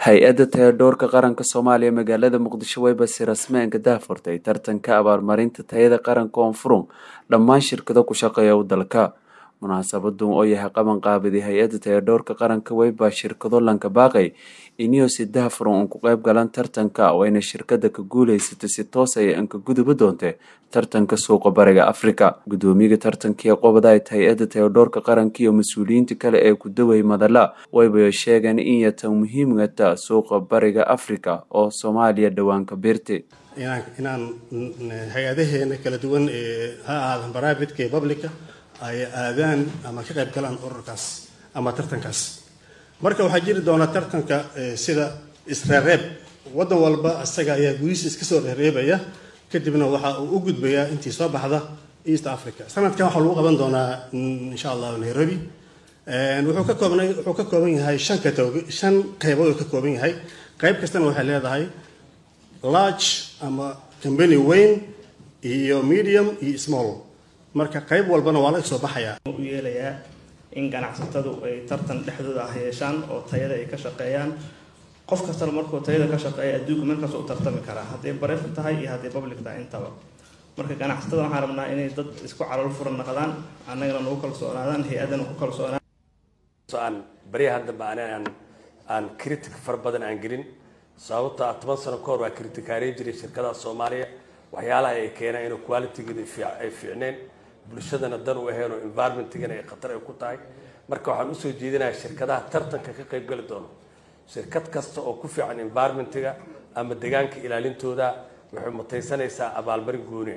hay-adda tayadhoorka qaranka soomaaliya magaalada muqdisho wayba si rasmeenka daahfurtay tartanka abaalmarinta tayada qaranka oonfurum dhammaan shirkado ku shaqeeya u dalka munaasabadun oo yahay qaban qaabiday hay-adda tayadhoorka qaranka wayba shirkado lanka baaqay iniyo si daahfuran uun ku qayb galan tartanka wayna shirkada ka guuleysatay si toos ay anka guduba doontay tartanka suuqa bariga afrika gudoomiyaga tartankiiee qobadayd hay-adda tayadhoorka qaranka iyo mas-uuliyiinta kale ee ku daway madala wayba sheegeen in yatan muhiimgata suuqa bariga afrika oo soomaaliya dhawaanka biirtay inaan hay-adaheena kala duwan ee ha ahaadan baraavidka ee publica ay aadaan ama ka qayb galaan ururkaas ama tartankaas marka waxaa jiri doonaa tartanka sida isreereeb waddan walba isaga ayaa gudihiisa iska soo reereebaya kadibna waxa uu u gudbayaa intii soo baxda east africa sanadkan waxaa lagu qaban doonaa insha allahu nairobi wuxuu ka koobnay wuxuu ka kooban yahay shan katog shan qaybood uu ka kooban yahay qayb kastana waxay leedahay large ama company weyn iyo medium iyo small marka qayb walbana waa laga soo baxayaa u yeelayaa in ganacsatadu ay tartan dhexdooda ah yeeshaan oo tayada ay ka shaqeeyaan qof kastana markuu tayada ka shaqeeya adduunka meel kasta u tartami karaa hadday bareefka tahay iyo hadday public tahay intaba marka ganacsatada waxaan rabnaa inay dad isku calool furan naqdaan annagana nagu kalsoonaadaan hay-adana ku kalsoonaan aan baryahan dambe aan aan critic fara badan aan gelin sababta toban sano ka hor waa criticaareyn jiray shirkadaha soomaaliya waxyaalaha ay keenaan inuu qualitygeeda ay fiicneen bulshadana dan u aheen oo environmentigana ay khatar ay ku tahay marka waxaan usoo jeedinayaa shirkadaha tartanka ka qayb gali doono shirkad kasta oo ku fiican environmentiga ama deegaanka ilaalintooda waxay mutaysanaysaa abaalmarin gooniya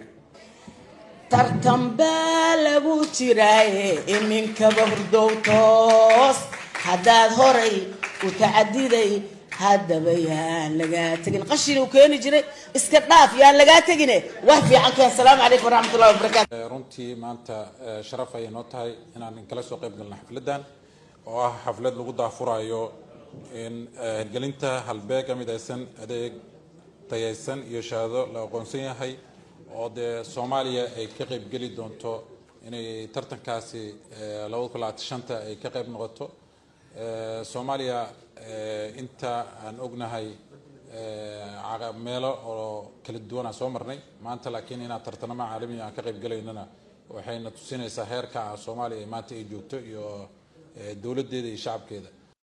tartan baa lagu jiraaye iminkaba hurdow toos haddaad horay u tacadiday haddaba yaan lagaa tegin qashin uu keeni jiray iska dhaaf yaan lagaa tegine wax fiican keen asalaamu calaykum waraxmatullahi wabarakatu runtii maanta sharaf ayay noo tahay inaan kala soo qayb galno xafladdan oo ah xaflad lagu daafurayo in hirgelinta halbeega midaysan adeeg tayaysan iyo shahaado la aqoonsan yahay oo dee soomaaliya ay ka qayb geli doonto inay tartankaasi labada kun labaatan shanta ay ka qayb noqoto soomaaliya inta aan ognahay meelo oo kala duwan aan soo marnay maanta laakiin inaan tartanamo caalamiya aan ka qayb galaynana waxayna tusinaysaa heerka soomaaliya maanta ay joogto iyo dowladdeeda iyo shacabkeeda